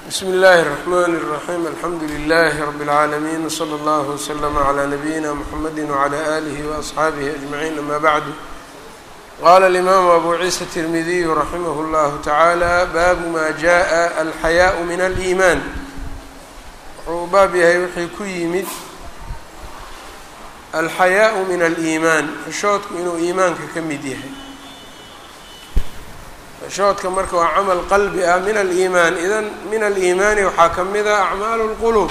bsmi اllahi الرحmn الرaحيم alxamdu لlh رb العaalمين وslى اllه وslm عlى نabيina mحamedi وعlى آlih وأصxaabih أجمعين ama bعd qala الإmam abu ciisa التirmidiy raximah اllah taعalى baabu ma jaءa alxayaaء min الإiman wuxuu baab yahay wixii ku yimid alxayaaء min الإiman xishoodku inuu iimaanka ka mid yahay shoodka marka waa camal qalbi ah min aliimaan idan min aliimaani waxaa ka mid ah acmaalu lquluub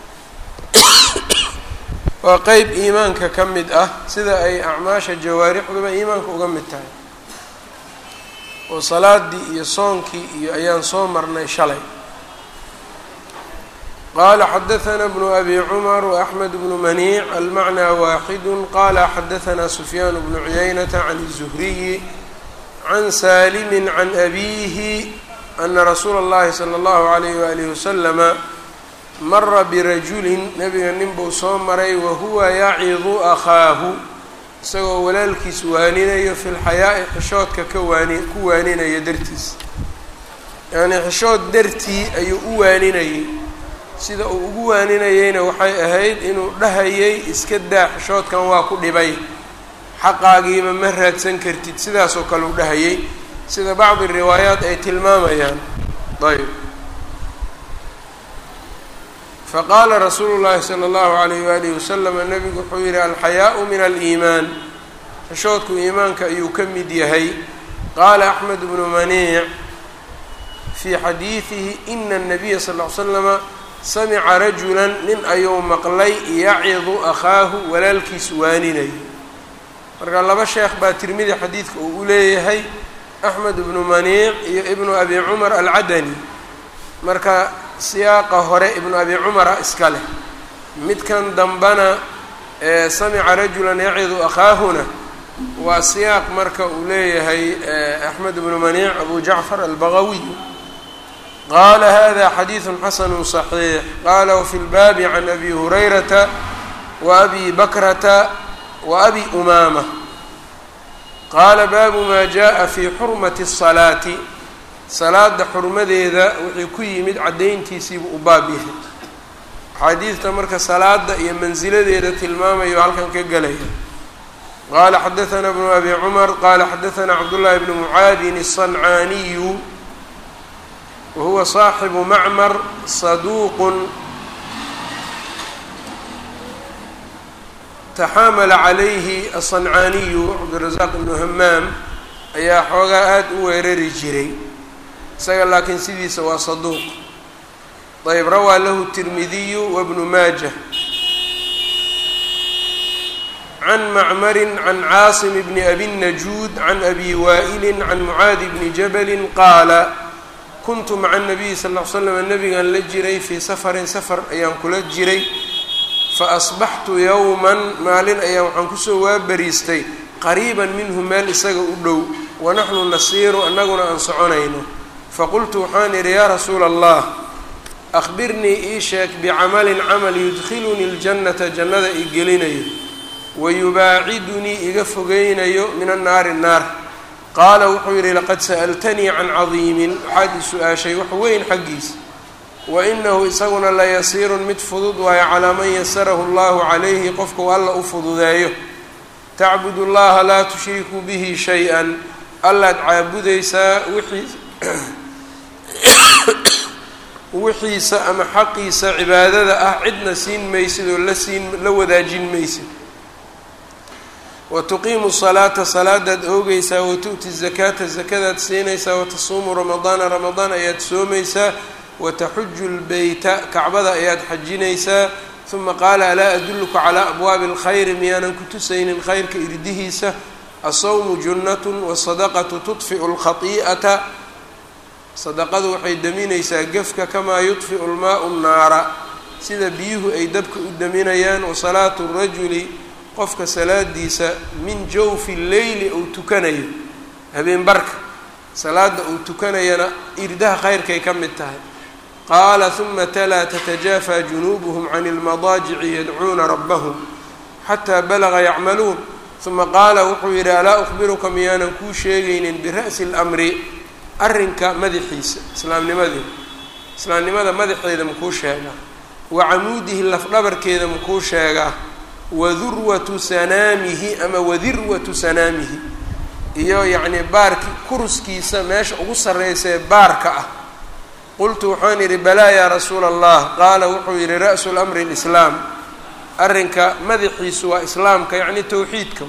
waa qeyb iimaanka ka mid ah sida ay acmaasha jawaarixduba iimaanka uga mid tahay oo salaadii iyo soonkii iyo ayaan soo marnay shalay qala xadaثna bnu abi cumar وaxmed bnu maniic almacnaa waaxidu qala xadaثna sufyaan bnu cuyaynata can الzuhriyi can saalimi can abiihi ana rasuula اllahi salى اllahu عalayh walihi waslama mara birajulin nabiga nin buu soo maray wahuwa yacidu akhaahu isagoo walaalkiis waaninayo fi lxayaa'i xishoodka ka waani ku waaninayo dartiis yacnii xishood dartii ayuu u waaninayay sida uu ugu waaninayeyna waxay ahayd inuu dhahayay iska daa xishoodkan waa ku dhibay xaqaagiiba ma raadsan kartid sidaasoo kale u dhahayay sida bacdi riwaayaat ay tilmaamayaan ayb faqaala rasuulu llaahi sala allahu alayh waalihi wasalama nabigu wuxuu yihi alxayaau min aliimaan xishoodku iimaanka ayuu ka mid yahay qaala axmed bnu maniic fii xadiidihi ina anabiya sal ly slama samica rajulan nin ayuu maqlay yacidu akhaahu walaalkiis waaninayo marka laba sheekh baa tirmidi xadiidka uu u leeyahay axmed ibnu maniic iyo ibnu abi cumar alcadani marka siyaaqa hore ibnu abi cumara iska leh midkan dambana ee samica rajulan yacidu akhaahuna waa siyaaq marka uu leeyahay axmed ibnu maniic abu jacfar albagawiy qaala hada xadiidu xasanu صaxiix qala wfi lbaabi can abi hurayrata wa abi bakrata وأbi umaamة qaala baabu maa jaءa fii xurmati الصalaati salaada xurmadeeda wixii ku yimid caddayntiisiibuu u baab yahay axaadiidta marka salaada iyo mansiladeeda tilmaamayo halkan ka gelaya qaala xadaثna bnu abi cmar qala xadaثna cabdالlahi bn mucaadin الصancaaniyu wahuwa صaaxibu macmar saduuq taxaamala calayhi aلصancaaniyu cabdirasaaq ibnu hamaam ayaa xoogaa aada u weerari jiray isaga laakiin sidiisa waa saduuq ayb rawaa lahu tirmidiyu wabnu maaja can macmarin can caasim bni abi najuud can abi waa'ilin can mucaadi bni jabalin qaala kuntu maca nabiyi sal l slam nabigan la jiray fii safarin safar ayaan kula jiray faasbaxtu yowman maalin ayaan waxaan kusoo waabariistay qariiban minhu meel isaga u dhow wanaxnu nasiiru annaguna aan soconayno faqultu waxaan idhi yaa rasuula allah akhbirnii ii sheeg bicamalin camal yudkhilunii ljannata jannada i gelinayo wayubaacidunii iga fogeynayo min annaari naar qaala wuxuu yidhi laqad sa'altanii can cadiimin waxaad i su-aashay wax weyn xaggiisa wainahu isaguna layasiirun mid fudud waayo calaa man yasarahu allahu calayhi qofka u alla u fududeeyo tacbud llaha laa tushrikuu bihi shay-an allaad caabudaysaa wixii wixiisa ama xaqiisa cibaadada ah cidna siin maysid oo la siin la wadaajin maysid wa tuqiimu salaata salaadaad oogaysaa wa tu'ti zakaata zakadaad siinaysaa watasuumu ramadaana ramadaan ayaad soomaysaa wataxuju lbeyta kacbada ayaad xajinaysaa uma qaala alaa adulluka calaa abwaabi اlkhayri miyaanan ku tusaynin khayrka irdihiisa asawmu junnatun wasadaqatu tudfiu lkhati'ata sadaqadu waxay daminaysaa gefka kamaa yudfiu lmaau nnaara sida biyuhu ay dabka u daminayaan wasalaatu rajuli qofka salaadiisa min jawfi leyli uu tukanayo habeenbarka salaada uu tukanayana irdaha khayrkay ka mid tahay qaala huma talaa tatajaafa junuubuhum can اlmadaajici yadcuuna rabbahum xataa balaga yacmaluun huma qaala wuxuu yidhi alaa ukhbiruka miyaanan kuu sheegaynin bira'si اlamri arrinka madaxiisa islaamnimadii islaamnimada madaxeeda makuu sheegaa wa camuudihi lafdhabarkeeda makuu sheegaa wa durwatu sanaamihi ama wadirwatu sanaamihi iyo yacnii baarki kuruskiisa meesha ugu sarreysee baarka ah qultu waxaan yidhi balaa yaa rasuula allah qaala wuxuu yidhi ra-su lamri lislaam arrinka madaxiisu waa islaamka yacni towxiidka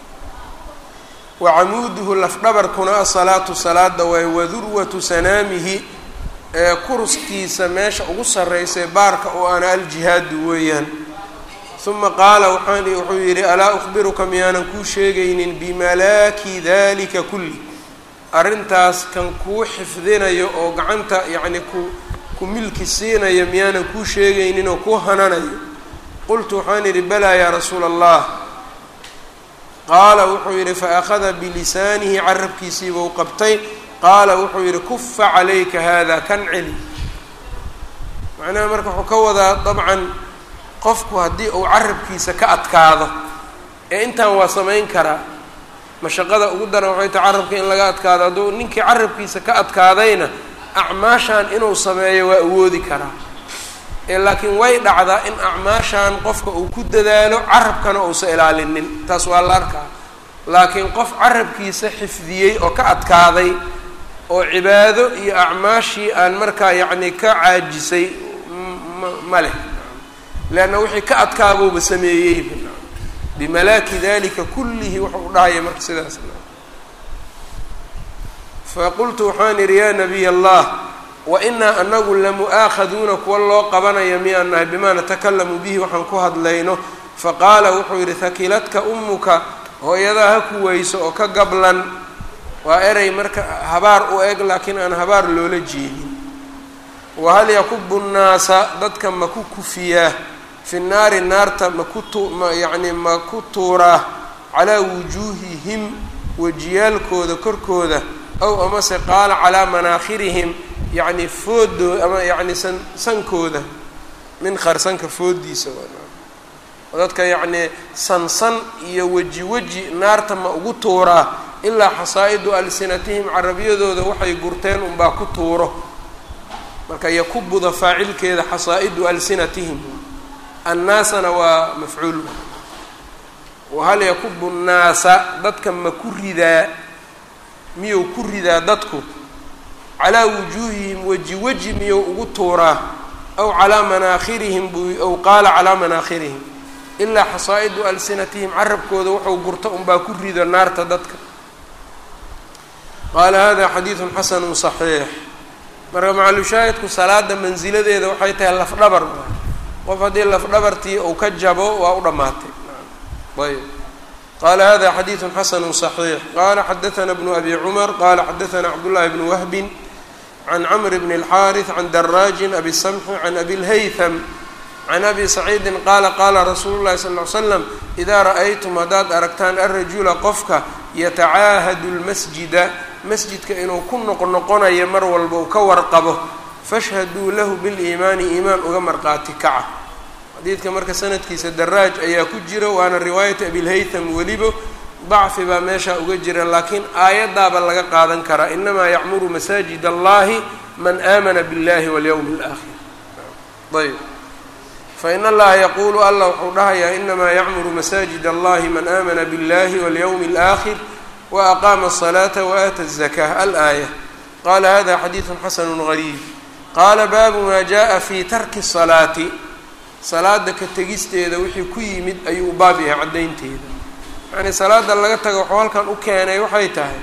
wa camuuduhu lafdhabarkuna asalaatu salaada waay wadurwatu sanaamihi ee kuruskiisa meesha ugu sarreysay baarka oo aana aljihaadu weeyaan uma qaala waxaan wuxuu yidhi alaa ukhbiruka miyaanan kuu sheegaynin bimalaaki dalika kulli arrintaas kan kuu xifdinayo oo gacanta yacni ku ku milki siinayo miyaanan kuu sheegaynin oo kuu hananayo qultu waxaan yidhi balaa yaa rasuula allah qaala wuxuu yidhi faakhada bilisaanihi carabkiisiibuu qabtay qaala wuxuu yidhi kufa calayka hada kan celi macnaha marka wuxuu ka wadaa dabcan qofku haddii uu carabkiisa ka adkaado ee intaan waa samayn karaa mashaqada ugu daran waxay tahay carabka in laga adkaado hadduu ninkii carabkiisa ka adkaadayna acmaashan inuu sameeyo waa awoodi karaa ee laakiin way dhacdaa in acmaashan qofka uu ku dadaalo carabkana uusa ilaalinin taas waa la arkaa laakiin qof carabkiisa xifdiyey oo ka adkaaday oo cibaado iyo acmaashii aan markaa yacni ka caajisay ma leh leanna wixii ka adkaabuuba sameeyeyba bimalaaki dalika kullihi wuxuu dhahaya marka sidaas faqultu waxaan idhi yaa nabiy allah wa inaa anagu lamu-aakhaduuna kuwa loo qabanaya miyaan nahay bimaa natakalamu bihi waxaan ku hadlayno faqaala wuxuu yidhi hakiladka ummuka hooyadaa ha ku weyso oo ka gablan waa erey marka habaar u eg laakiin aan habaar loola jeedin wahal yakubu nnaasa dadka ma ku kufiyaa fi naari naarta maku tu ma yacni ma ku tuuraa calaa wujuuhihim wejiyaalkooda korkooda ow amase qaala calaa manaakhirihim yacni foodoo ama yacni san sankooda min kharsanka foodiisa dadka yacnii sansan iyo weji weji naarta ma ugu tuuraa ilaa xasaa'idu alsinatihim carabiyadooda waxay gurteen unbaa ku tuuro marka yakubuda faacilkeeda xasaa'idu alsinatihim annaasana waa mafcuul wahal yakubu nnaasa dadka ma ku ridaa miyuu ku ridaa dadku calaa wujuuhihim weji weji miyuu ugu tuuraa aw calaa manaakhirihim buu aw qaala calaa manaakhirihim ilaa xasaa'idu alsinatihim carabkooda wuxuu gurto unbaa ku rido naarta dadka qaala hada xadiidun xasanu صaxiix marka macalushaahidku salaada mansiladeeda waxay tahay lafdhabar qof haddii lafdhabartii uu ka jabo waa u dhammaatay ayb qala hada xadiidu xasanu صaxiix qala xadaana bnu abi cumar qala xadaana cabdullahi bnu wahbin can camr bn اlxaariث can daraajin abi samxi can abi اlhaytham can abi saciidin qaala qaala rasuulu llahi sal ly slam idaa ra'aytum haddaad aragtaan alrajula qofka yatacaahadu lmasjida masjidka inuu ku noqnoqonayo mar walba uu ka warqabo fashhaduu lahu biliimaani iimaan uga marqaati kaca xadiidka marka sanadkiisa daraaj ayaa ku jira waana riwaayat abilhaytham welibo dacfi baa meeshaa uga jira laakiin aayaddaaba laga qaadan karaa inamaa yacmuru masaajid allahi man aamana biاllahi walyowmi اlaakhir ayb fain allaha yaquulu allah wuxuu dhahayaa inamaa yacmuru masaajid allahi man aamana biاllahi walyowmi اlaakhir waaqaama الصalaata waaata الzakah alaaya qala hada xadiidu xasanu gariib qaala baabu maa jaءa fi tarki الsalaati salaada ka tegisteeda wixii ku yimid ayuu u baab yahay caddaynteeda yacnii salaada laga tago waxuu halkan u keenay waxay tahay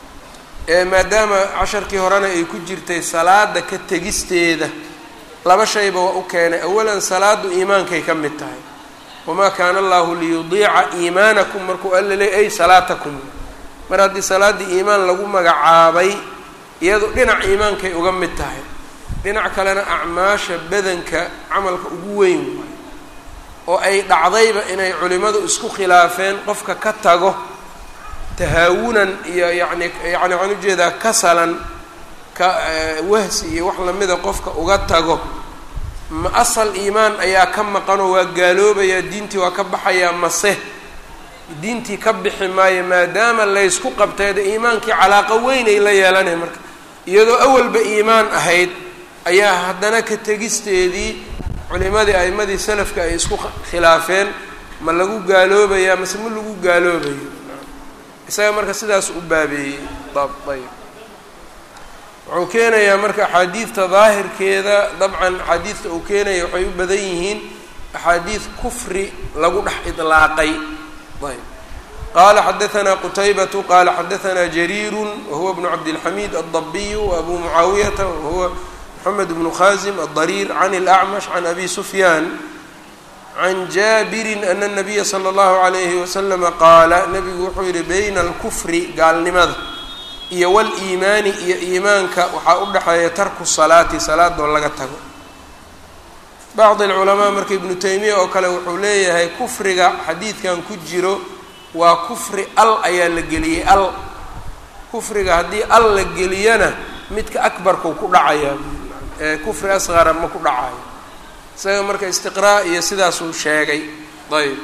maadaama casharkii horena ay ku jirtay salaada ka tegisteeda laba shayba waa u keenay awalan salaadu iimaankay ka mid tahay wamaa kaana allahu liyudiica iimaanakum markuu alla leey ay salaatakum mar haddii salaaddii iimaan lagu magacaabay iyadu dhinac iimaankay uga mid tahay dhinac kalena acmaasha badanka camalka ugu weyn waay oo ay dhacdayba inay culimmadu isku khilaafeen qofka ka tago tahaawunan iyo yacni yacni waxaan ujeedaa kasalan ka wahsi iyo wax lamida qofka uga tago ma asal iimaan ayaa ka maqanoo waa gaaloobayaa diintii waa ka baxayaa mase diintii ka bixi maayo maadaama laysku qabtayda iimaankii calaaqo weyn ay la yeelanay marka iyadoo awalba iimaan ahayd ayaa haddana ka tegisteedii culimadii a'imadii salafka ay isku khilaafeen ma lagu gaaloobayaa mase ma lagu gaaloobayo isaga marka sidaas u baabeeyey ayb wuxuu keenayaa marka axaadiidta daahirkeeda dabcan axaadiidta uu keenaya waxay u badan yihiin axaadiid kufri lagu dhex idlaaqay ayb qala xadaثna qtaybة qala xadaثna jrيir whuwa بن cabdالxamid الضbiy وabu muعaawiyata whuwa mحamed بن khazim الضrيr عn الأعmش عn abi sfyaan عn jabiri أn النabiya slى الlahu عalayhi waslama qaala nabigu wuxuu yihi bayna اlkfri gaalnimada iyo wاliimaani iyo iimaanka waxaa u dhexeeya tarku salaati salaadoo laga tago bacd اlculamaa marka ibnu taymiya oo kale wuxuu leeyahay kufriga xadiidkan ku jiro waa kufri al ayaa la geliyey al kufriga haddii al la geliyana midka akbarkau ku dhacayaa ee kufri asqara ma ku dhacayo isaga marka istiqraa iyo sidaasuu sheegay ayb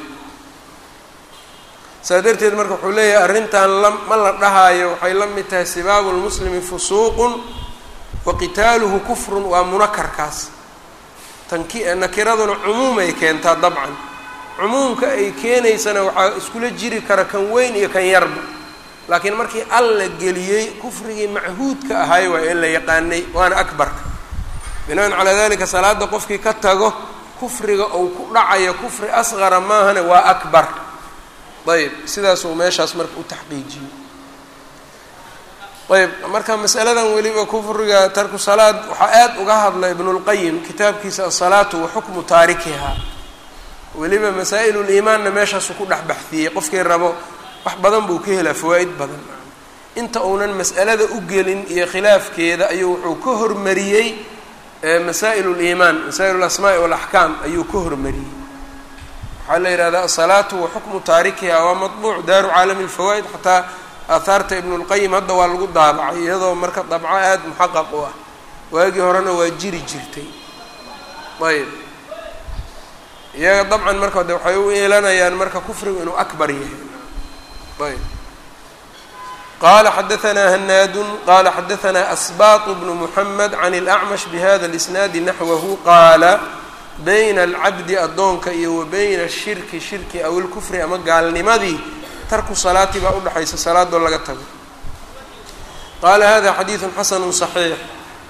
saa darteed marka wuxuu leeyahay arrintan la ma la dhahaayo waxay la mid tahay sibaabu lmuslimi fusuuqun wa qitaaluhu kufrun waa munakarkaas tanki nakiraduna cumuumay keentaa dabcan cumuumka ay keenaysana waxaa iskula jiri kara kan weyn iyo kan yarba laakiin markii al la geliyey kufrigii machuudka ahay waa in la yaqaanay waana akbarka binaan calaa dalika salaada qofkii ka tago kufriga uu ku dhacayo kufri asqara maahane waa akbar ayb sidaasuu meeshaas marka u taxqiijiyey ayb marka masaladan weliba kufriga tarku salaad waxaa aad uga hadla ibnulqayim kitaabkiisa asalaatu wa xukmu taarikiha weliba masaa-iluliimaanna meeshaasuu ku dhex baxdiyey qofkii rabo wax badan buu ka helaa fawaa'id badan inta uunan mas'alada u gelin iyo khilaafkeeda ayuu wuxuu ka hormariyey masaa'il liimaan masaa'il alasmaa'i walaxkaam ayuu ka hormariyey waxaa la yidhahdaa asalaatu wa xukmu taarikiha waa maطbuuc daaru caalami lfawaa'id xataa aahaarta ibnulqayim hadda waa lagu daabacay iyadoo marka dabco aada muxaqaq u ah waagii horena waa jiri jirtay ayb iyaga dabcan marka de waxay u eelanayaan marka kufrigu inuu akbar yahay ayb qala xadaثna hanaadu qala xadaثna asbaط bnu mحamed can اlأcmash bhada اlisnaadi naxwahu qaala bayna alcabdi addoonka iyo wa bayna ashirki shirki aw ilkufri ama gaalnimadii tarku salaati baa udhexaysa salaadoo laga tago qaala hada xadiidu xasanu صaxiix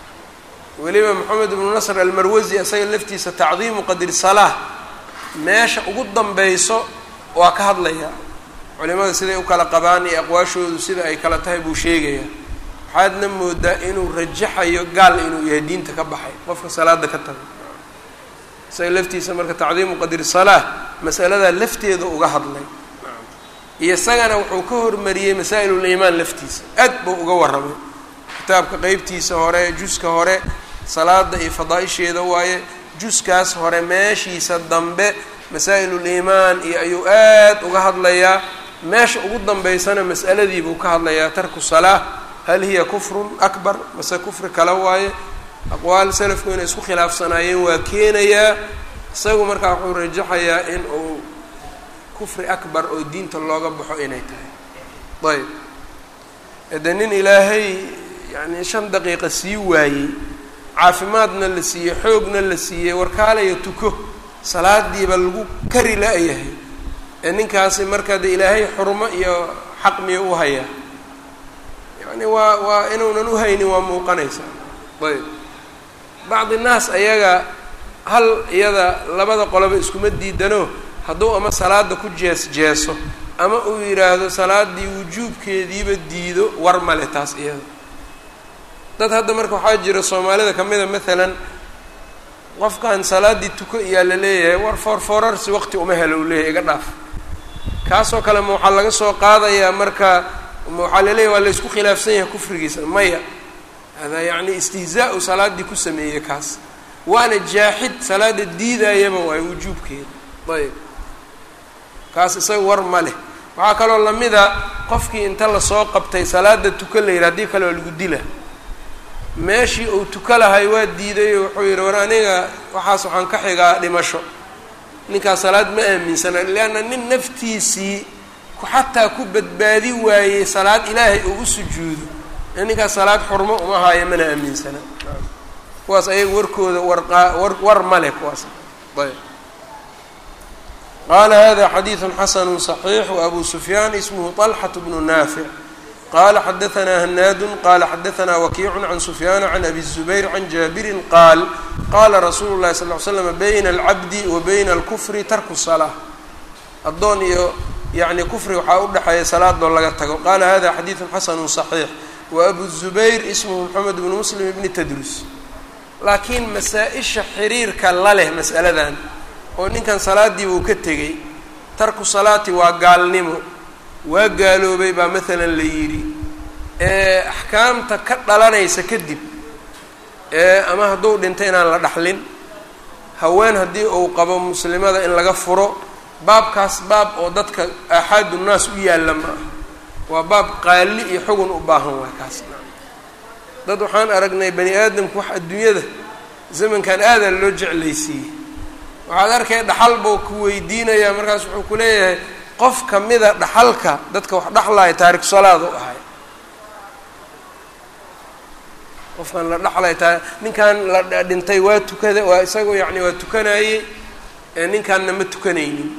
weliba moxamed bnu nasr almarwasi isaga laftiisa tacdiimu qadri salaa meesha ugu danbeyso waa ka hadlaya culimada siday u kala qabaan iyo aqwaashoodu sida ay kala tahay buu sheegayaa waxaadna moodaa inuu rajaxayo gaal inuu yahay diinta ka baxay qofka salaada ka tago isaga laftiisa marka tacdiimu qadri salaa masaladaa lafteeda uga hadlay iyo isagana wuxuu ka hormariyey masaa-iluliimaan laftiisa aad buu uga warramay kitaabka qeybtiisa hore juska hore salaada iyo fadaa-isheeda waaye juskaas hore meeshiisa dambe masaa-iluliimaan iyo ayuu aad uga hadlayaa meesha ugu dambeysana mas'aladiibuu ka hadlayaa tarku salaa hal hiya kufrun akbar mase kufri kale waaye aqwaal salafku inay isku khilaafsanaayeen waa keenayaa isagu markaa wuxuu rajaxayaa in uu kufri akbar oo diinta looga baxo inay tahay ayb ede nin ilaahay yacni shan daqiiqa sii waayey caafimaadna la siiyey xoogna la siiyey warkaalaya tuko salaadiiba lagu kari la-yahay ee ninkaasi marka de ilaahay xurmo iyo xaq miyo u hayaa yacni waa waa inuunan uhaynin waa muuqanaysaa ayb bacdi naas ayaga hal iyada labada qoloba iskuma diidano hadduu ama salaada ku jees jeeso ama uu yidhaahdo salaadii wujuubkeediiba diido war male taas iyada dad hadda marka waxaa jira soomaalida kamida maalan qofkan salaaddii tuko iyaa la leeyahay war foorfoorarsi waqti uma helo uu leeyahay iga dhaaf kaasoo kale ma waxaa laga soo qaadayaa marka ma waxaa laleeyahy waa laysku khilaafsan yahay kufrigiisa maya hada yacni istihzaa-u salaaddii ku sameeyey kaas waana jaaxid salaada diidayaba waayo wujuubkeeda ayb kaas isaga war ma leh waxaa kaloo lamida qofkii inta lasoo qabtay salaada tuka la yidhi haddii kale waa lagu dila meeshii uu tuka lahay waa diiday oo wuxuu yidhi war aniga waxaas waxaan ka xigaa dhimasho ninkaas salaad ma aaminsana leanna nin naftiisii xataa ku badbaadi waayey salaad ilaahay uu u sujuudo ee ninkaas salaad xurmo uma haayo mana aaminsana kuwaas ayaga warkooda warqaa war war male kuwaas ayb qaala hada xadiidu xasanu صaxiix wabu sufyaan ismhu طalxaة bnu naafic qala xadaثna hanaadu qala xadaثna wakiicu can sufyaana can abi الzubayr can jaabirin qaal qala rasuulu الlahi sal ly slam bayna اlcabdi wa bayna اlkufri tarku الsalaa addoon iyo yani kufri waxaa u dhexeeya salaadoo laga tago qala hada xadiidu xasanu صaxiix waabu الzubayr ismhu mxamed bnu muslim bni tadrus laakiin masaa-isha xiriirka la leh mas'aladan oo ninkan salaadiiba uu ka tegey tarku salaati waa gaalnimo waa gaaloobay baa maalan la yidhi ee axkaamta ka dhalanaysa kadib ee ama hadduu dhinto inaan la dhaxlin haween haddii uu qabo muslimada in laga furo baabkaas baab oo dadka aaxaadu nnaas u yaalla ma ah waa baab qaali iyo xugun u baahan waay kaas dad waxaan aragnay bani aadamku wax adduunyada zamankan aadaa loo jeclaysiiyey waxaad arkay dhaxal buu ku weydiinayaa markaas wuxuu ku leeyahay qof kamida dhaxalka dadka wax dhaxlaya taariku salaad u ahay qofkan la dhaxlaya ta ninkan la dhintay waa tukada waa isagoo yacni waa tukanayey ninkanna ma tukanaynin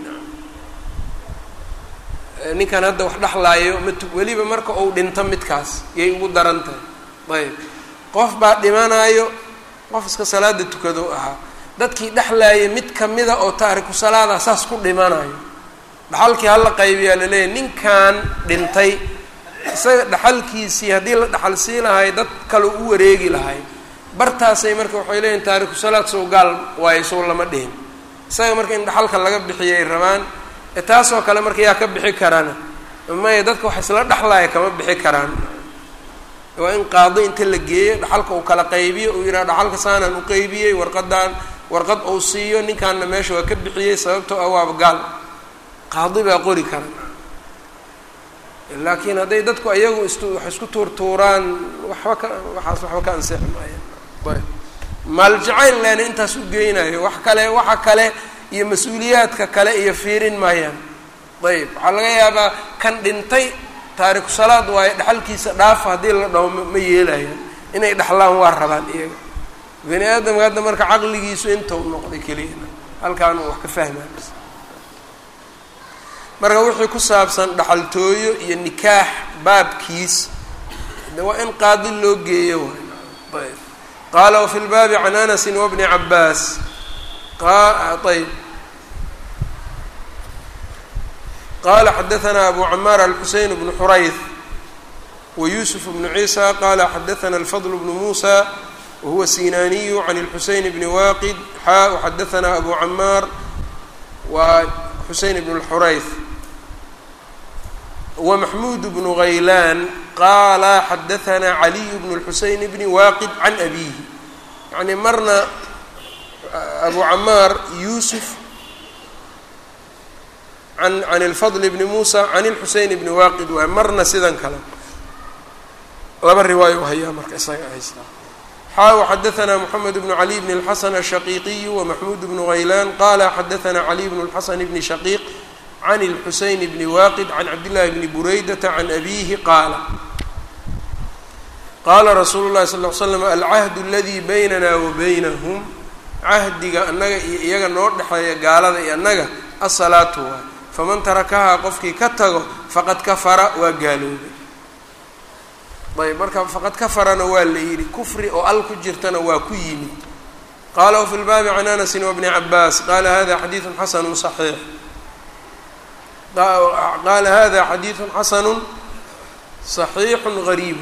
ninkan hadda wax dhexlaayo ma tu weliba marka uu dhinto midkaas yay ugu daran tahay ayb qof baa dhimanaayo qof iska salaada tukado ahaa dadkii dhexlaayay mid kamida oo taariku salaada saas ku dhimanayo dhaxalkii hala qaybiyaa laleeyahy ninkan dhintay isaga dhaxalkiisii haddii la dhaxal sii lahay dad kale u wareegi lahay bartaasay marka waxay leeyihin taariku salaad sow gaal waayo sow lama dhihin isaga marka in dhaxalka laga bixiyay rabaan taasoo kale marka yaa ka bixi karana maya dadka wax isla dhexlaaya kama bixi karaan waa in qaado inta la geeyo dhaxalka uu kala qaybiyo uu yidhaha dhaxalka saanaan u qeybiyey warqadaan warqad uu siiyo ninkaanna meesha waa ka bixiyey sababtoo ah waaba gaal qaadi baa qori kara laakiin hadday dadku ayagu is wax isku tuurtuuraan waxba ka waxaas waxba ka ansixi maayaan ayb maal jacayl leena intaas u geynayo wax kale waxa kale iyo mas-uuliyaadka kale iyo fiirin maayaan ayb waxaa laga yaabaa kan dhintay taariku salaad waayo dhexalkiisa dhaafa haddii la dhaho ma yeelayaan inay dhexlaan waa rabaan iyaga bani aadamka hadda marka caqligiisu intau noqday keliyana halkaan uu wax ka fahmaan marka wixii ku saabsan dhaxaltooyo iyo nikaax baabkiis de waa in qaadi loo geeyo waay ayb qaala wafi lbaabi can anasin wabni cabaas ayb qala xadaثna abu camaar alxuseyn bnu xurayth wayusuf bnu ciisa qala xadaثna alfadl bnu musa wahuwa sinaniyu can اlxuseyn bni waqid xa xadaثna abu camaar wa xuseyn bn اlxurayth wmaxmud bnu غaylan qala xadaثna caliy bn اlxuseyn bni waqid can abihi yani marna abu camaar yusuf an can اlfadl bni musa can اlxuseyn bni waqid waay marna sidan kale laba riwaayo hayaa marka isaga haystaa xaaw xadaثna mxamed bnu cali bn اlxasan الshaqiiqiy wmaxmud bnu غaylan qala xadaثna caliy bn اlxasan bni shaqiiq can اlxuseyn bni waqid can cabdillahi bni buraydata can abihi qaala qaala rasuulu lahi sal ly slam alcahdu aladi baynana wa baynahum cahdiga annaga iyo iyaga noo dhexeeya gaalada iyo annaga asalaatu waay faman tarakahaa qofkii ka tago faqad kafara waa gaaloobay ayb marka faqad kafarana waa la yidhi kufri oo al ku jirtana waa ku yimid qaala wafi lbaabi can anasin wabni cabaas qaala hada xadiidu xasanu صaxiix qaala hada xadiidu xasanu صaxiixu gariib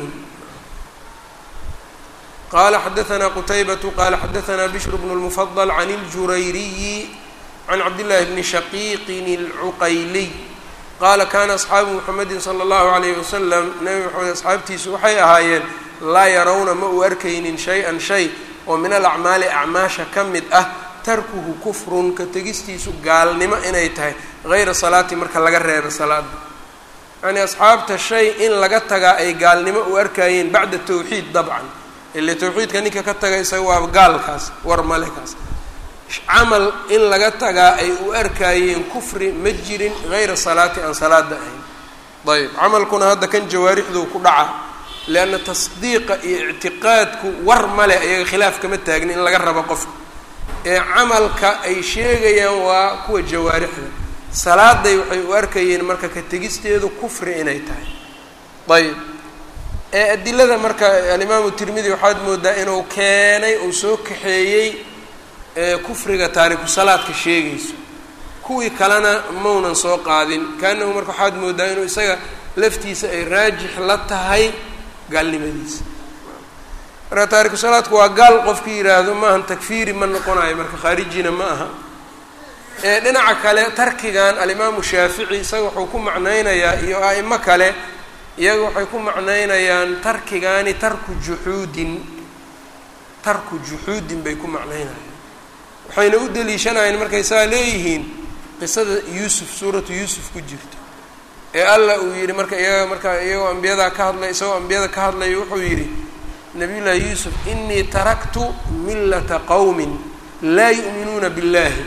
qala xadaثna qutaybatu qala xadaثna bishr bn اlmufadl can اljurayriyi can cabdillahi bni shaqiiqin اlcuqayliy qaala kana asxaabu muxamedi salى اllahu alayh wasalam nabi maxamed asxaabtiisu waxay ahaayeen laa yarawna ma uu arkaynin shay-an shay oo min alacmaali acmaasha ka mid ah tarkuhu kufrun ka tegistiisu gaalnimo inay tahay hayra salaati marka laga reebo salaada yani asxaabta shay in laga tagaa ay gaalnimo u arkayeen bacda tawxiid dabcan ile tawxiidka ninka ka taga isaga waa gaalkaas war male kaas camal in laga tagaa ay u arkaayeen kufri ma jirin hayra salaati aan salaada ahayn ayb camalkuna hadda kan jawaarixduu ku dhaca leanna tasdiiqa iyo ictiqaadku war male iyaga khilaaf kama taagni in laga rabo qofka ee camalka ay sheegayaan waa kuwa jawaarixda salaaday waxay u arkayeen marka ka tegisteedu kufri inay tahay ayb ee adilada marka alimaamu tirmidi waxaad moodaa inuu keenay uu soo kaxeeyey kufriga taariku salaadka sheegayso kuwii kalena maunan soo qaadin kaanahu marka waxaad moodaa inuu isaga laftiisa ay raajix la tahay gaalnimadiisa marka taariku salaadku waa gaal qofkii yidhaahdo maahan takfiiri ma noqonayo marka khaarijina ma aha ee dhinaca kale tarkigan alimaamu shaafici isaga wuxuu ku macnaynayaa iyo a'imo kale iyaga waxay ku macnaynayaan tarkigaani tarku juxuudin tarku juxuudin bay ku macnaynayaan waxayna u deliishanayeen markay saa leeyihiin qisada yuusuf suuratu yuusuf ku jirto ee alla uu yidhi marka iyaga marka iyagoo ambiyadaa ka hadlay isagoo ambiyada ka hadlaya wuxuu yidhi nabiyullaahi yuusuf inii taraktu millata qowmin laa yu'minuuna biاllahi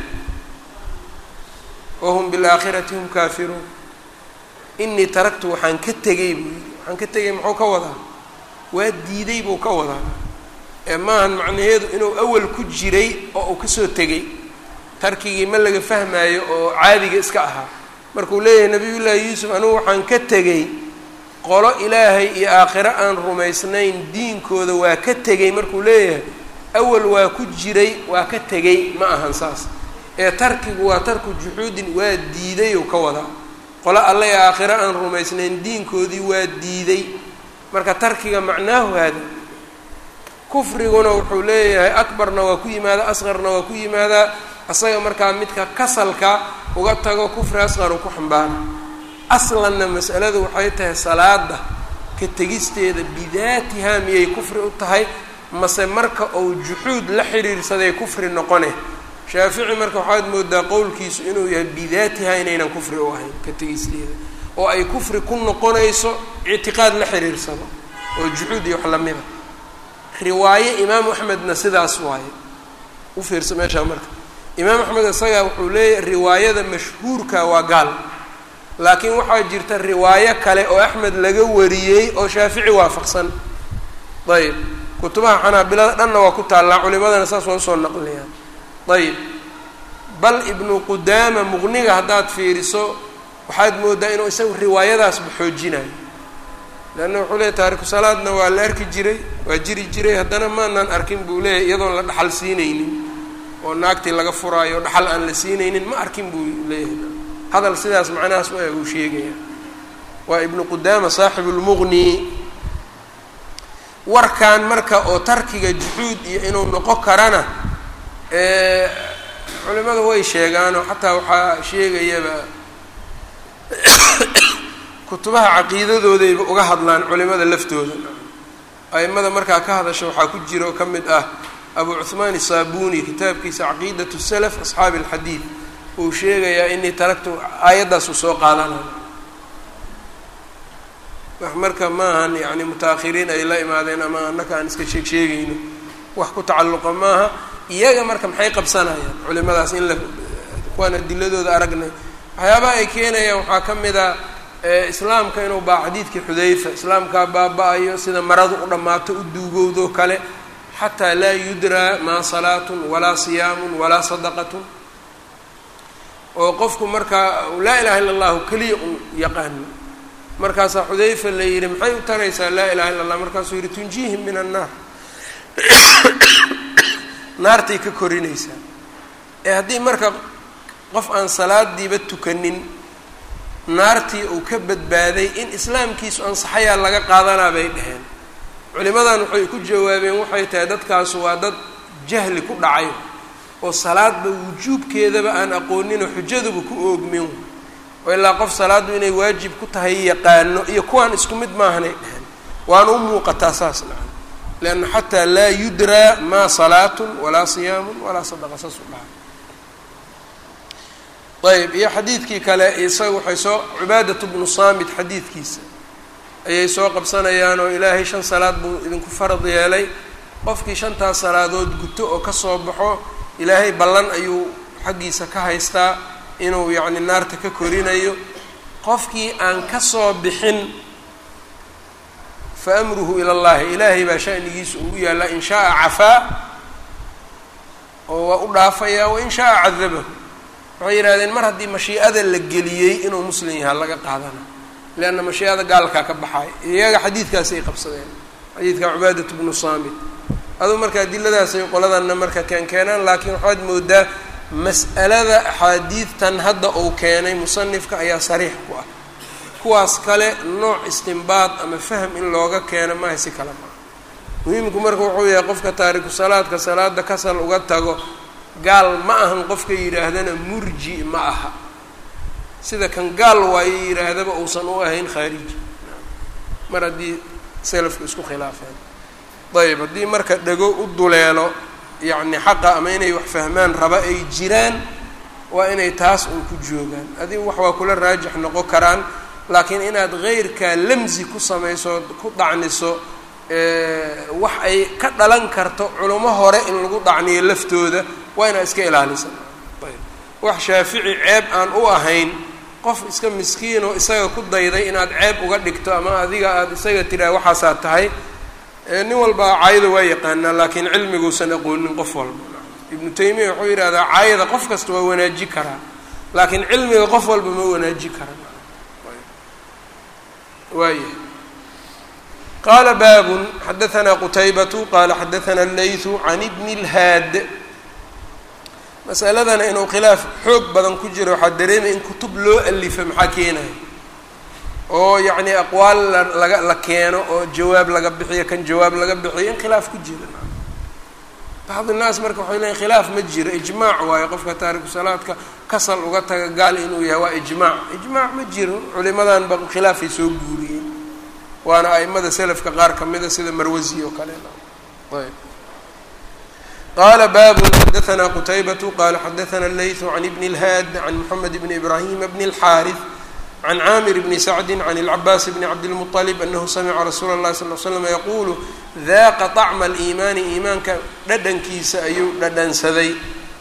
wahum biاlaakhirati hum kaafiruun inii taraktu waxaan ka tegay buu yidhi waxaan ka tegay muxuu ka wadaa waa diiday buu ka wadaa ee maahan macnaheedu inuu awal ku jiray oo uu kasoo tegay tarkigii ma laga fahmaayo oo caadiga iska ahaa markuu leeyahay nabiyullaahi yuusuf anugu waxaan ka tegey qolo ilaahay iyo aakhiro aan rumaysnayn diinkooda waa ka tegey markuu leeyahay awal waa ku jiray waa ka tegey ma ahan saas ee tarkigu waa tarku juxuudin waa diiday ou ka wadaa qolo alle ee aakhiro aan rumaysnayn diinkoodii waa diiday marka tarkiga macnaahu haada kufriguna wuxuu leeyahay akbarna waa ku yimaadaa asqarna waa ku yimaadaa asaga markaa midka kasalka uga tago kufri asqar uu ku xambaara aslanna mas'aladu waxay tahay salaada ka tegisteeda bidaatihaa miyay kufri u tahay mase marka uu juxuud la xiriirsaday kufri noqone shaafici marka waxaad moodaa qowlkiisu inuu yahay bidaatihaa inaynan kufri u ahayn ka tegisteeda oo ay kufri ku noqonayso ictiqaad la xiriirsado oo juxuud iyo wax lamida riwaaye imaamu axmedna sidaas waaye u fiirsa meeshaa marka imaam axmed isagaa wuxuu leeyahy riwaayada mashhuurka waa gaal laakiin waxaa jirta riwaayo kale oo axmed laga wariyey oo shaafici waafaqsan ayb kutubaha xanaabilada dhanna waa ku taallaa culimadana saas waa usoo naqliyaan ayb bal ibnu qudaama muqniga haddaad fiiriso waxaad moodaa inuu isagu riwaayadaasba xoojinayo leanna wuxuu leeyahy taariku salaadna waa la arki jiray waa jiri jiray haddana maanaan arkin buu leeyahy iyadoon la dhaxal siinaynin oo naagtii laga furaayo dhaxal aan la siinaynin ma arkin buu leeyahay hadal sidaas macnahaas waa uu sheegaya waa ibnu qudaama saaxibu lmuqni warkan marka oo tarkiga juxuud iyo inuu noqon karana culimadu way sheegaanoo xataa waxaa sheegayaba kutubaha caqiidadoodayba uga hadlaan culimada laftooda aimada markaa ka hadasha waxaa ku jira oo ka mid ah abu cuhmaan isaabuni kitaabkiisa caqiidat salaf asxaabi alxadiid uu sheegayaa inii taraktu aayaddaasuu soo qaadanaya wax marka maahan yani muta-akhiriin ay la imaadeen ama annaka aan iska sheeg sheegayno wax ku tacalluqa maaha iyaga marka maxay qabsanayaan culimadaas in la kuwaan adiladooda aragnay waxyaabaha ay keenayaan waxaa ka mid a islaamka inuu baa xadiidkii xudayfa islaamkaa baaba-ayo sida maradu u dhammaato u duugowdoo kale xataa laa yudraa maa salaatun walaa siyaamun walaa sadaqatun oo qofku markaa laa ilaha illa allahu keliya un yaqaano markaasaa xudayfa la yidhi maxay u taraysaa laa ilaha illa allah markaasuu yidhi tunjiihim min annaar naartay ka korinaysaa ee haddii marka qof aan salaadiiba tukanin naartii uu ka badbaaday in islaamkiisu ansaxayaa laga qaadanaa bay dheheen culimadan waxay ku jawaabeen waxay tahay dadkaasu waa dad jahli ku dhacay oo salaadba wujuubkeedaba aan aqooninoo xujaduba ku oogmin oo ilaa qof salaaddu inay waajib ku tahay yaqaano iyo kuwaan isku mid maahanay dheheen waana u muuqataa saas nacan lianna xataa laa yudraa maa salaatun walaa siyaamun walaa sadaqa saas u dhahay ayb iyo xadiidkii kale isaga waxay soo cibaadat bnu saamit xadiidkiisa ayay soo qabsanayaan oo ilaahay shan salaad buu idinku farad yeelay qofkii shantaas salaadood guto oo kasoo baxo ilaahay ballan ayuu xaggiisa ka haystaa inuu yacni naarta ka korinayo qofkii aan kasoo bixin fa amruhu ila llahi ilaahay baa shanigiisa uu u yaallaa in shaaa cafaa oo waa u dhaafayaa wain shaaa cadabahu waxay yidhahdeen mar haddii mashii'ada la geliyey inuu muslim yahaa laga qaadana leanna mashii'ada gaalkaa ka baxaaya iyaga xadiidkaasi ay qabsadeen xadiidka cubaadat bnu saamit aduu marka adiladaasay qoladanna marka keen keenaan laakiin waxaad moodaa mas'alada axaadiidtan hadda uu keenay musanifka ayaa sariix ku ah kuwaas kale nooc istimbaad ama fahm in looga keeno maaha si kale maaha muhiimku marka wuxuu yahay qofka taariku salaadka salaada kasal uga tago gaal ma ahan qofka yidhaahdana murji ma aha sida kan gaal waayo yidhaahdaba uusan u ahayn khaariji mar haddii selafku isku khilaafeen ayb haddii marka dhego u duleelo yacni xaqa ama inay wax fahmaan raba ay jiraan waa inay taas uun ku joogaan adigu wax waa kula raajix noqon karaan laakiin inaad heyrkaa lamsi ku samayso ku dhacniso wax ay ka dhalan karto culamo hore in lagu dhacniyo laftooda waa inaad iska ilaalisa ayb wax shaafici ceeb aan u ahayn qof iska miskiinoo isaga ku dayday inaad ceeb uga dhigto ama adiga aada isaga tiraa waxaasaa tahay nin walba caayada waa yaqaanaa laakiin cilmiguusan aqoonin qof walba ibnu taymiya wuxuu yidhahdaa caayada qof kasta waa wanaaji karaa laakiin cilmiga qof walba ma wanaaji kara waaya qaala baabun xadaanaa qutaybatu qaala xadaanaa allaythu can ibni اlhaad masaladana inuu khilaaf xoog badan ku jiro waxaa dareemaya in kutub loo alifa maxaa keenaya oo yacni aqwaal laga la keeno oo jawaab laga bixiyo kan jawaab laga bixiyo in khilaaf ku jira bacd innaas marka waxay leeyiin khilaaf ma jiro ijmaac waayo qofka taariku salaadka kasal uga taga gaal inuu yahay waa ijmaac ijmaac ma jiro culimadan ba khilaafay soo guuriyeen waana aimada selafka qaar kamida sida marwasi oo kale ayb qala babu xadaanaa qutaybatu qala xadaana allaythu can ibni اlhaad can moxamed bni ibrahima bni اlxaariث can caamir bni sacdi can اlcabaas bni cabdilmuطalib anahu samica rasuula اllahi sal l slam yaquulu daaqa طacma aliimaani iimaanka dhadhankiisa ayuu dhadhansaday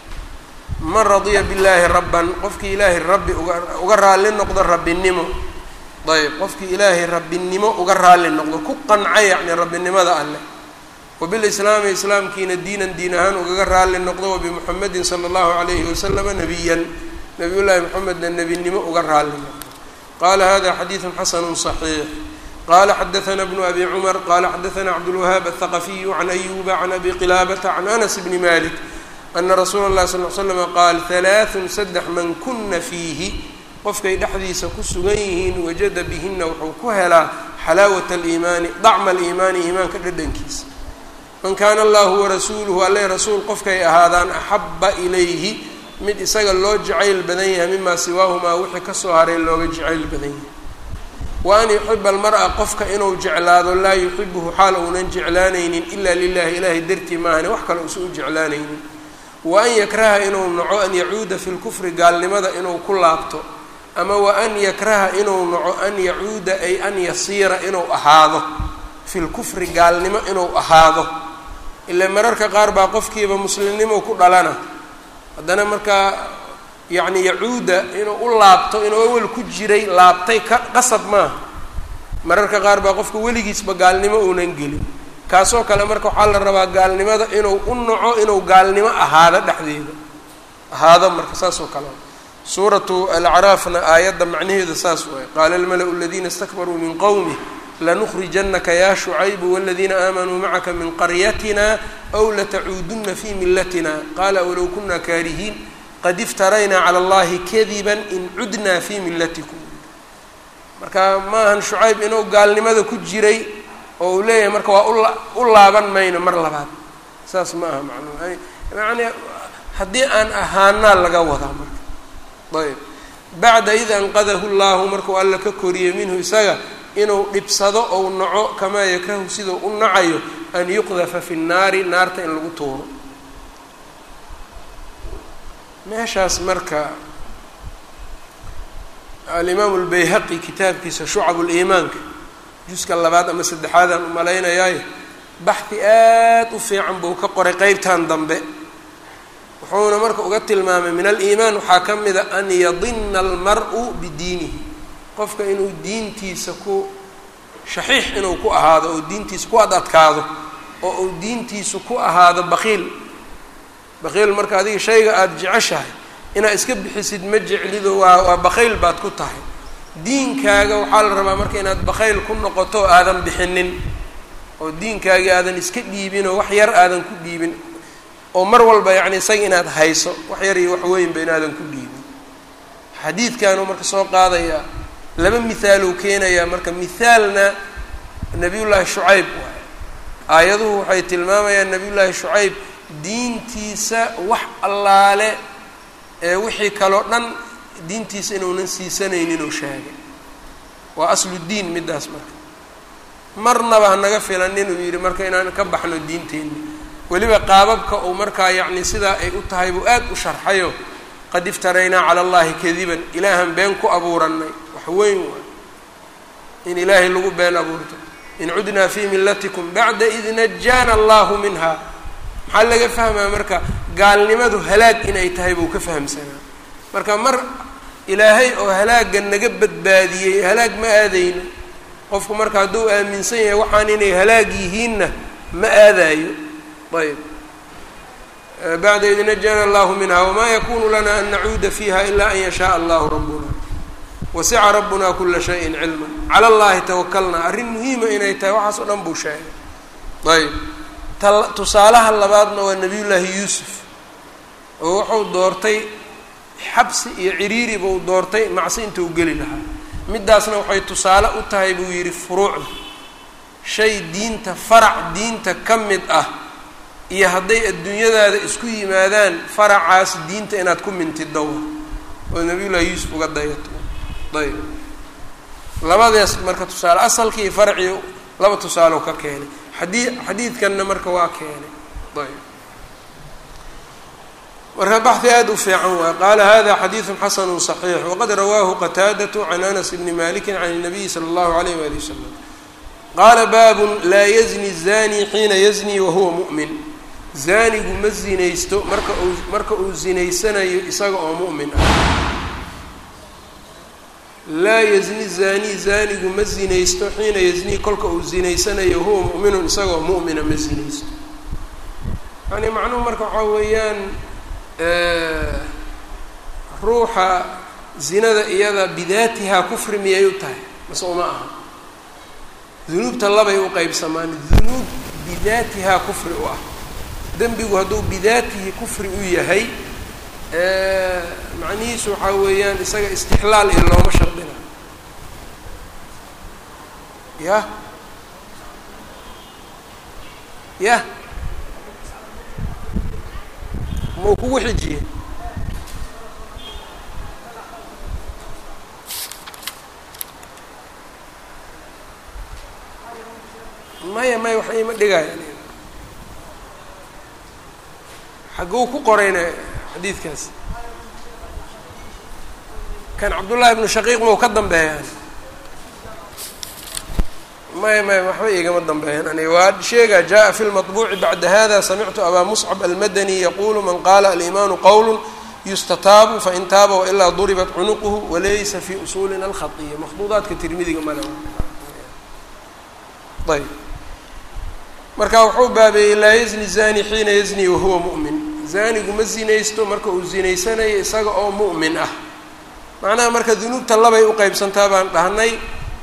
man radiya billaahi rabban qofkii ilaahay rabbi uga raalli noqdo rabbinimo ayb qofkii ilaahay rabbinimo uga raalli noqdo ku qanca yacni rabbinimada alleh wabilislaami islaamkiina diinan diin ahaan ugaga raalli noqdo wabimuxamedin sala allahu calayhi wasalama nabiyan nabiy llaahi moxamedna nebinimo uga raalli noqdo qala hada xadiidu xasanu صaxiix qala xadaana bnu abi cumar qala xadaana cabdulwahaab aلthaqafiyu can ayuba can abi qilaabata can anas bni malik ana rasuula اllahi sal l slama qaal halaaثun saddex man kuna fiihi qofkay dhexdiisa ku sugan yihiin wajada bihina wuxuu ku helaa xalaawat aliimaani dacma aliimaani iimaanka dhadhankiisa man kaana allahu warasuuluhu alle rasuul qofkay ahaadaan axaba ilayhi mid isaga loo jacayl badan yahay mimaa siwaahumaa wixii kasoo haray looga jacayl badan yahay wa an yuxiba almar-a qofka inuu jeclaado laa yuxibuhu xaal uunan jeclaanaynin ilaa lilahi ilaahay dartii maahane wax kale uusan u jeclaanaynin wa an yakraha inuu naco an yacuuda fi lkufri gaalnimada inuu ku laabto ama wa an yakraha inuu naco an yacuuda ay an yasiira inuu ahaado fi lkufri gaalnimo inuu ahaado ila mararka qaar baa qofkiiba muslimnimo ku dhalana haddana markaa yacni yacuuda inuu u laabto inuu awel ku jiray laabtay ka qasab maaha mararka qaar baa qofka weligiisba gaalnimo uunan gelin kaasoo kale marka waxaa la rabaa gaalnimada inuu u naco inuu gaalnimo ahaado dhexdeeda ahaado marka saas oo kale suuratu alacraafna aayadda macnaheeda saas waay qaala almala-u aladiina istakbaruu min qowmih lanukhrijanaka ya shucaybu waladiina aamanuu macaka min qaryatina aw latacuuduna fi milatina qaala walow kuna kaarihiin qad iftaraynaa cala allahi kadiba in cudnaa fi milatikum marka maahan shucayb inuu gaalnimada ku jiray oo uu leeyahay marka waa ula u laaban mayno mar labaad saas ma aha macnuu yani haddii aan ahaanaa laga wadaa marka ayb bacda id anqadahu llahu markuu alla ka koriyey minhu isaga inuu dhibsado ou naco kamaa yakrahu sidau u nacayo an yuqdafa fi nnaari naarta in lagu tuuro meeshaas marka alimaamu lbayhaqi kitaabkiisa shucab liimaanka juska labaad ama saddexaadaan u malaynayaayo baxdi aad u fiican buu ka qoray qeybtan dambe wuxuuna marka uga tilmaamay min aliimaan waxaa ka mida an yadina almar-u bidiinihi qofka inuu diintiisa ku shaxiix inuu ku ahaado oo diintiisa ku ad adkaado oo uu diintiisu ku ahaado baqiil baqiil marka adiga shayga aada jeceshahay inaad iska bixisid ma jeclido waa waa bakayl baad ku tahay diinkaaga waxaa la rabaa marka inaad bakayl ku noqoto aadan bixinin oo diinkaagii aadan iska dhiibin oo wax yar aadan ku dhiibin oo mar walba yacni isaga inaad hayso wax yar iyo wax weynba inaadan ku dhiibin xadiidkanuu marka soo qaadayaa laba mihaaluu keenayaa marka mihaalna nabiyullaahi shucayb waay aayaduhu waxay tilmaamayaan nabiyullaahi shucayb diintiisa wax allaale ee wixii kaloo dhan diintiisa inuunan siisanaynin oo sheegay waa asludiin middaas marka marnaba hanaga filan inuu yidhi marka inaan ka baxno diinteenna weliba qaababka uu markaa yacni sidaa ay u tahay buu aad u sharxayo qad iftaraynaa cala allahi kadiban ilaahan been ku abuuranay wax weyn waay in ilaahay lagu been abuurto in cudnaa fii millatikum bacda id najaana allahu minha maxaa laga fahmaa marka gaalnimadu halaag inay tahay buu ka fahamsanaa marka mar ilaahay oo halaagga naga badbaadiyey halaag ma aadayno qofku marka hadduu aaminsan yahay waxaan inay halaag yihiinna ma aadaayo ayb bacda id najaana allahu minha wamaa yakunu lana an nacuuda fiiha ila an yashaء allahu rabbuna wasica rabbuna kula shayin cilma cala allahi tawakalna arrin muhiima inay tahay waxaas oo dhan buu sheegay ayb tusaalaha labaadna waa nabiyullaahi yuusuf oo wuxuu doortay xabsi iyo ciriiri buu doortay macsi inta u geli lahaa middaasna waxay tusaale u tahay buu yidhi furuucda shay diinta farac diinta ka mid ah iyo hadday adduunyadaada isku yimaadaan faracaas diinta inaad ku mintidowa oo nabiyullaahi yuusuf uga dayato ayb labadaas marka tusaale asalkii iyo faracii laba tusaalo ka keenay xadii xadiidkanna marka waa keenay ayb marka baxhi aada u fiican waay qaala hada xadiidu xasanu صaxiix waqad rawaahu qataadatu can anas bni maliki can الnabiyi salى اllahu alayh wali wasalam qaala baabun laa yazni zani xiina yazni wahuwa mu'min zaanigu ma zinaysto marka uu marka uu zinaysanayo isaga oo mu'min ah laa yazni zani zaanigu ma zinaysto xiina yazni kolka uu zinaysanayo huwa mu'minun isagoo mu'mina ma zinaysto yani macnuhu marka waxaa weeyaan ruuxa zinada iyada bidaatihaa kufri miyay u tahay mase uma aha dunuubta labay u qeybsamaan dunuub bidaatihaa kufri u ah dembigu hadduu bidaatihi kufri u yahay macnihiisu waxaa weeyaan isaga istixlaal iyo looma shardina yah yah mau kugu xijiye maya maya wax iima dhigaya xagguu ku qorayna xadiidkaas kan cabdullaahi ibnu shaqiiq mau ka dambeeyaan maya maya waxba igama dambeeyan aniga waa sheega jaءa fi lmaطbuuci bacda hada samictu abaa muscab almadani yaqulu man qaala alimaanu qowl yustataabu fain taaba wailaa duribat cunuquhu walaysa fi usulina alkhaiya makhduudaadka tirmidiga male ayb marka wuxuu baabeeyey laa yazni zani xiina yazni wahuwa mu'min zanigu ma zinaysto marka uu zinaysanayo isaga oo mu'min ah macnaha marka dunuubta labay uqeybsantaa baan dhahnay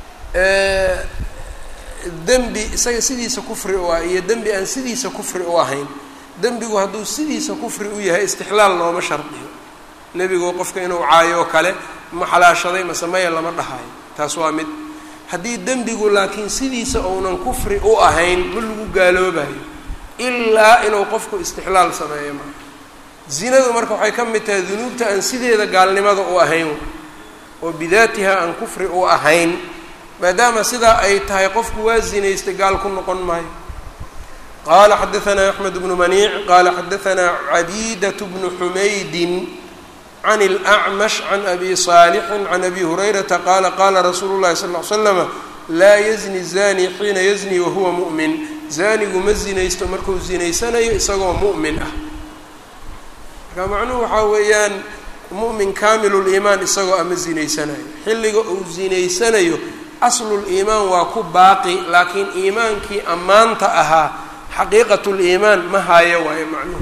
dembi isaga sidiisa kufri u ah iyo dembi aan sidiisa kufri u ahayn dembigu hadduu sidiisa kufri u yahay istixlaal looma shardiyo nebigu qofka inuu caayo oo kale ma xalaashaday mase maya lama dhahayo taas waa mid haddii dembigu laakiin sidiisa uunan kufri u ahayn ma lagu gaaloobayo ilaa inuu qofku istixlaal sameeyo maa zinadu marka waxay ka mid tahay dunuubta aan sideeda gaalnimada u ahayn oo bidaatiha aan kufri u ahayn maadaama sidaa ay tahay qofku waa zinaystay gaal ku noqon maayo qala xadaanaa axmed bnu maniic qala xadaanaa cabiidat bnu xumaydin can اlأcmash can abi صaalixin can abi hurayrata qaala qaala rasuulu llahi sal ll ly slama laa yazni zani xiina yazni wahuwa mu'min zanigu ma zinaysto markuu zinaysanayo isagoo mu'min ah marka macnuhu waxaa weeyaan mu'min kaamiluliimaan isagoo ama zinaysanayo xilliga uu zinaysanayo asluliimaan waa ku baaqi laakiin iimaankii ammaanta ahaa xaqiiqatuliimaan ma haayo waayo macnuhu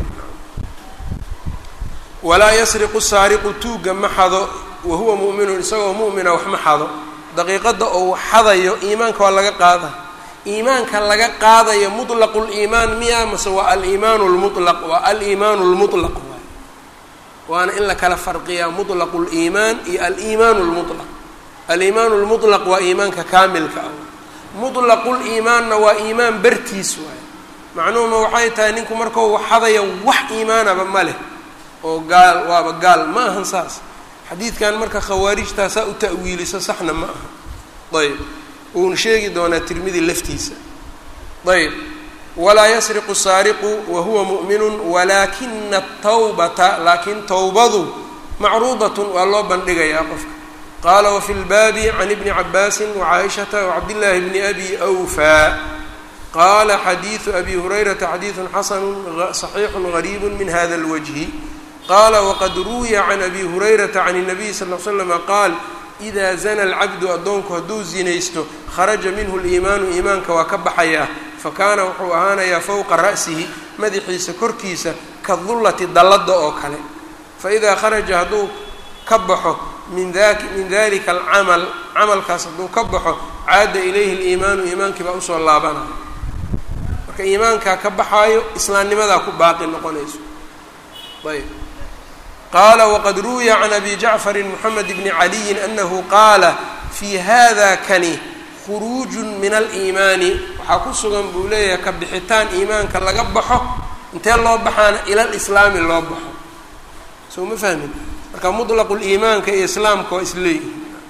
walaa yasriqu saariqu tuugga ma xado wa huwa mu'minun isagoo mu'mina wax ma xado daqiiqadda ou xadayo iimaanka waa laga qaada iimaanka laga qaadayo mutlaqu liimaan miya mase waa aliimaanu lmulaq waa aliimaanu lmutlaq waay waana in la kala farqiyaa mutlaqu liimaan iyo aliimaanu lmutlaq aliimaanu lmutlaq waa iimaanka kaamilka ah mutlaqu liimaanna waa iimaan bartiis waay macnuhuma waxay tahay ninku markau xadaya wax iimaanaba ma leh oo gaal waaba gaal ma ahan saas xadiidkan marka khawaarijtaa saa u ta'wiiliso saxna ma aha ayb uuna sheegi doonaa tirmidi laftiisa ayb walaa yasriqu saariqu wa huwa mu'minun walaakina atawbata laakiin towbadu macruudatun waa loo bandhigayaa qofka qaala wafi lbaabi can ibni cabaasin wacaaishata wacabdillaahi bni abi awfaa qaala xadiidu abi hurayrata xadiidun xasanu صaxiixu gariibu min hada اlwajhi qaala waqad ruwiya can abi hurayrata can الnabiy sal l slama qaal ida zana alcabdu addoonku hadduu zinaysto kharaja minhu liimaanu iimaanka waa ka baxayaa fakaana wuxuu ahaanayaa fowqa ra'sihi madaxiisa korkiisa ka dullati dallada oo kale faidaa kharaja hadduu ka baxo min dak min dalika alcamal camalkaas hadduu ka baxo caada ilayhi liimaanu iimaankii baa usoo laabanaya marka iimaankaa ka baxaayo islaamnimadaa ku baaqi noqonayso ayb qaala waqad ruwiya can abi jacfari moxamed bni caliyin anahu qaala fii hada kani khuruujun min aliimaani waxaa ku sugan buu leeyahay ka bixitaan iimaanka laga baxo intee loo baxaana ila lislaami loo baxo soo ma fahmin marka mutlaqu liimaanka iyo islaamka waa isleeyihi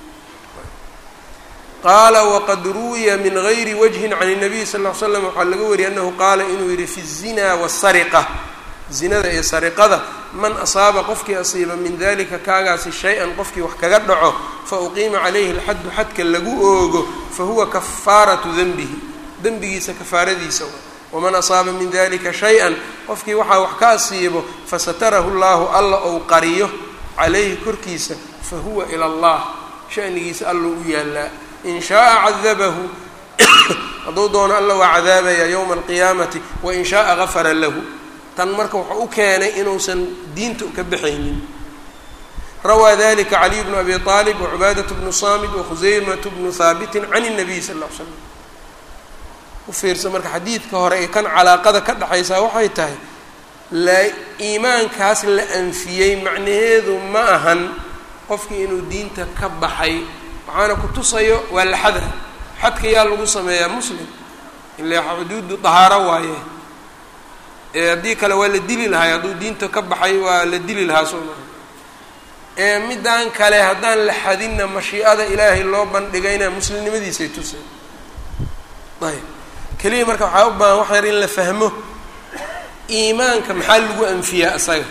qaala waqad ruwiya min gayri wajhin can الnabiy sal ll ly slam waxaa laga wariyay anahu qaala inuu yihi fi الzina wالsariqa zinada iyo sariqada man asaaba qofkii asiiba min dalika kaagaasi shay-an qofkii wax kaga dhaco fa uqiima calayhi alxaddu xadka lagu oogo fa huwa kafaaratu denbihi dembigiisa kafaaradiisa waman asaaba min dalika shay-an qofkii waxaa wax ka asiibo fasatarahu llahu alla ou qariyo calayhi korkiisa fa huwa ila allah shanigiisa alla u yaallaa in shaaa cadabahu hadduu doono alla waa cadaabaya yowma alqiyaamati wain shaaa gafara lahu tan marka wuxuu u keenay inuusan diinta ka baxaynin rawaa dalika caliy bnu abi aalib wacubaadatu bnu saamid wakhusaymatu bnu haabitin can الnabiy sal ll ly slam u fiirsa marka xadiidka hore ee kan calaaqada ka dhexaysaa waxay tahay la iimaankaas la anfiyey macnaheedu ma ahan qofkii inuu diinta ka baxay waxaana ku tusayo waa la xada xadka yaa lagu sameeyaa muslim ila xuduudu dahaaro waaye haddii kale waa la dili lahay hadduu diinta ka baxay waa la dili lahaa soo maa ee middan kale haddaan la xadinna mashiicada ilaahay loo bandhigayna muslimnimadiisay tusay ayb keliya marka waxaa u baahan wax yar in la fahmo iimaanka maxaa lagu anfiyaa isaga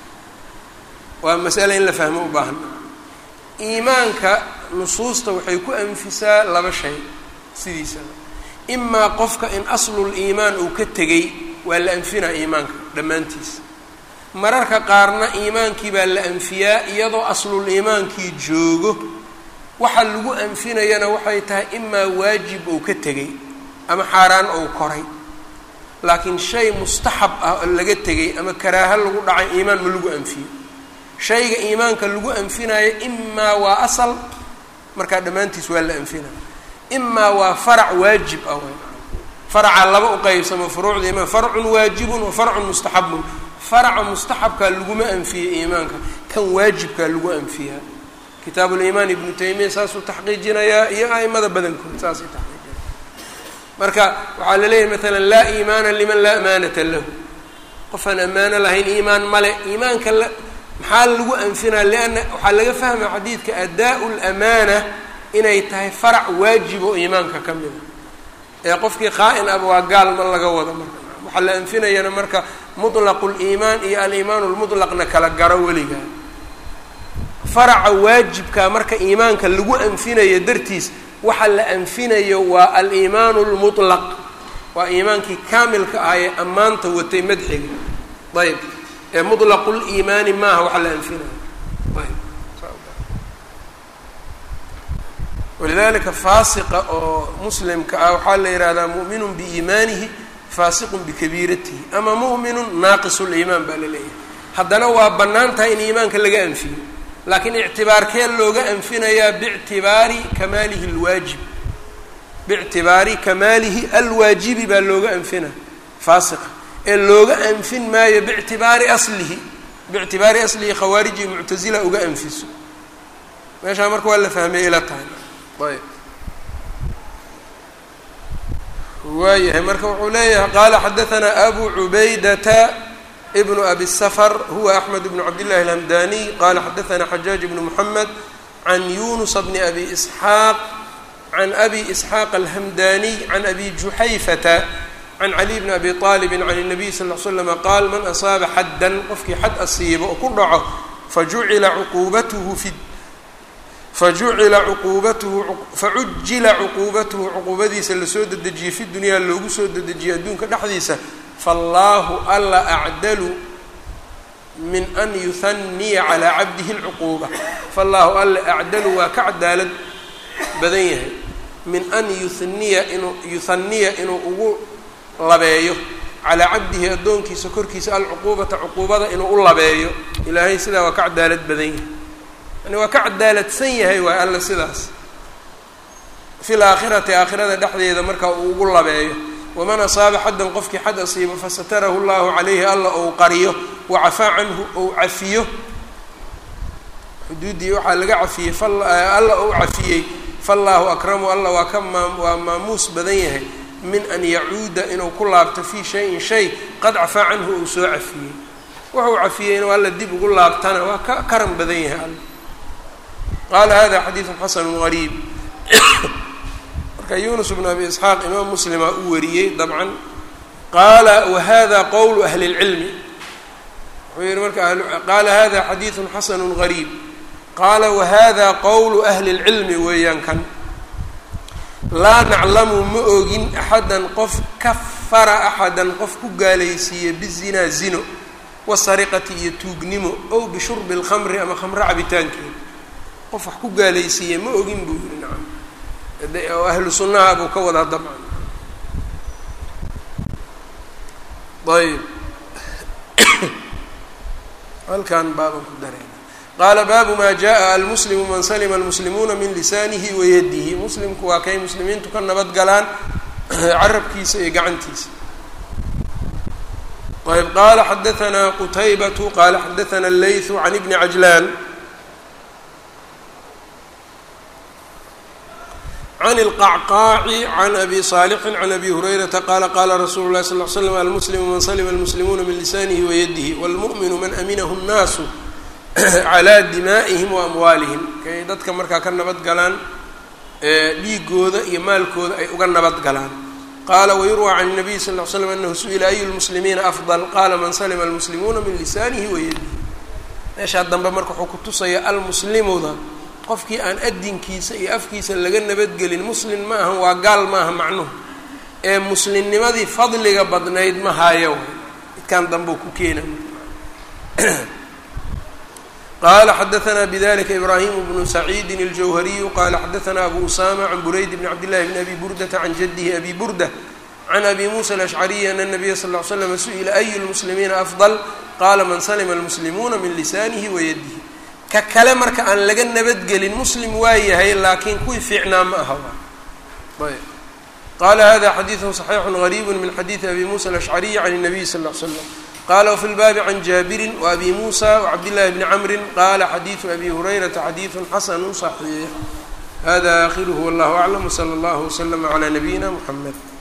waa masale in la fahmo u baahan iimaanka nusuusta waxay ku anfisaa laba shay sidiisaba imaa qofka in aslul iimaan uu ka tegay waa la anfinaa iimaanka dhammaantiis mararka qaarna iimaankii baa la anfiyaa iyadoo aslul iimaankii joogo waxa lagu anfinayana waxay tahay imaa waajib ou ka tegay ama xaaraan ou koray laakiin shay mustaxab ah oo laga tegay ama karaaho lagu dhacay iimaan ma lagu anfiyo shayga iimaanka lagu anfinayo imaa waa asal markaa dhammaantiis waa la anfinaya imaa waa farac waajib ah farca laba u qeybsamo furuucda iimaan farcun waajibun wa farcun mustaxabun faraca mustaxabkaa laguma anfiyey iimaanka kan waajibkaa lagu anfiyaa kitaabuliimaan ibnu taymiya saasuu taxqiijinayaa iyo a'imada badankood saasay taxqiijinaya marka waxaa la leeyahay maalan laa iimaana liman laa amaanata lahu qofaan ammaano lahayn iimaan male iimaanka la maxaa lagu anfinaa lianna waxaa laga fahmaya xadiidka adaa-u lamaana inay tahay farac waajib oo iimaanka ka mida ee qofkii qaa'in aba waa gaal ma laga wado marka waxaa la anfinayana marka mutlaqu liimaan iyo aliimaanu lmutlaqna kala garo weligaa faraca waajibka marka iimaanka lagu anfinayo dartiis waxa la anfinayo waa aliimaanu lmutlaq waa iimaankii kaamilka ah ee ammaanta watay madxiga ayb ee mutlaqu liimaani maaha waxa la anfinayo ayb walidalika faasiqa oo muslimka ah waxaa la yihahdaa mu'minun biiimaanihi faasiqun bikabiiratihi ama mu'minun naaqisu liimaan baa la leeyahay haddana waa bannaan tahay in iimaanka laga anfiyo laakiin ictibaarkee looga anfinayaa bictibaari kamaalihi alwaajib bictibaari kamaalihi alwaajibi baa looga anfina faasiqa ee looga anfin maayo bictibaari aslihi bictibaari aslihi khawaariji iyo muctasila uga anfiso meeshaa marka waa la fahmay ila tahay ayb waayahay marka wuxuu leeyahay qaala xadaanaa abu cubaydata bnu abi sfr huwa axmed bnu cabdillahi alhamdaniy qala xadaanaa xajaaj bnu moxamed can yunusa bni abi isxaaq can abi isxaaq alhamdaniy can abi juxayfata can caliy bni abi aalibin can الnabiy sal l slama qaal man asaaba xaddan qofkii xad asiibo oo ku dhaco fajucila cuquubatuhu fi fajucila cuquubatuhu facujila cuquubatuhu cuquubadiisa lasoo dedejiyey fi dunyaa loogu soo dedejiyey adduunka dhexdiisa faallaahu alla acdalu min an yuhaniya calaa cabdihi lcuquuba faallaahu alla acdalu waa ka cadaalad badan yahay min an yuniya inuu yuhaniya inuu ugu labeeyo calaa cabdihi addoonkiisa korkiisa alcuquubata cuquubada inuu u labeeyo ilaahay sidaa waa ka cadaalad badan yahay yani waa ka cadaaladsan yahay waay alla sidaas fi laakhirati aakhirada dhexdeeda marka uu ugu labeeyo waman asaaba xaddan qofkii xad asiibo fasatarahu llahu calayhi alla ou qariyo wacafaa canhu ou cafiyo xuduuddii waxaa laga cafiyey alla ou cafiyey faallaahu akramu alla waa ka maa waa maamuus badan yahay min an yacuuda inuu ku laabto fii shayin shay qad cafaa canhu ou soo cafiyey wuxuu cafiyey inuu alla dib ugu laabtana waa ka karan badan yahay alla qaala hada xadiidun xasanu gariib marka yunus bnu abi isxaaq imaam muslima u wariyey dabcan qaala wahada qowlu ahli اlcilmi wuxuu yihi marka qaala hada xadiidun xasanu gariib qaala wahada qowlu ahli اlcilmi weeyaan kan laa naclamu ma ogin axadan qof kafara axadan qof ku gaalaysiiye bizinaa zino wasariqati iyo tuugnimo ow bishurbi اlkhamri ama khamro cabitaankeeda qof wax ku gaalaysiiye ma ogin buu yihi nacam oo ahlu sunnaha buu ka wadaa dabcan ayb halkan baaban ku darayna qaala baabu maa jaءa almuslimu man salima almuslimuuna min lisaanihi wayadihi muslimku waa kay muslimiintu ka nabad galaan carabkiisa iyo gacantiisa ayb qaala xadaanaa qutaybatu qaala xadaanaa allaythu can ibni cajlaan can اlqacqaaci can abi saalixin can abi hurayrata qaala qaala rasuulu lahi sal l slam almuslimu man salima almuslimuuna min lisanihi wayadihi wاlmu'minu man aminahu الnaasu calaa dimaa'ihim wa amwaalihim kay dadka markaa ka nabad galaan dhiigooda iyo maalkooda ay uga nabad galaan qaala wayurwى can الnabiy sal ll slam anahu su-ila ayu lmuslimiina afdal qaala man salima almuslimuuna min lisaanihi wayadihi meeshaa dambe marka wuxuu ku tusaya almuslimuda qofkii aan adinkiisa iyo afkiisa laga nabadgelin muslim ma ahan waa gaal maaha macnuhu ee muslimnimadii fadliga badnayd ma haayo midkaan dambeu ku keena qala xadaanaa bidalika ibrahim bnu saciidi اljawhariyu qala xadaanaa abu usama can burayd bn cabdillahi bn abi burdata can jadihi abi burda can abi musa alashcariyi ana nabiya sal l slam su-ila ayu lmuslimiina afdal qala man salima almuslimuuna min lisanihi wayadihi ka kale marka aan laga nabadgelin muslim waa yahay laakiin kuwii fiicnaa ma aha ayb qala hada xadiidu صaxiixu غariib min xadiidi abi musa alashcariyi can الnabiy sal ll l slam qala wfi lbaabi can jaabirin waabi musa wcabdillahi bni camri qala xadiidu abi hurayrata xadiidu xasanu صaxiix hada akhiruhu wallah aclam wslى اllah wslm عlى nabiyina mxamed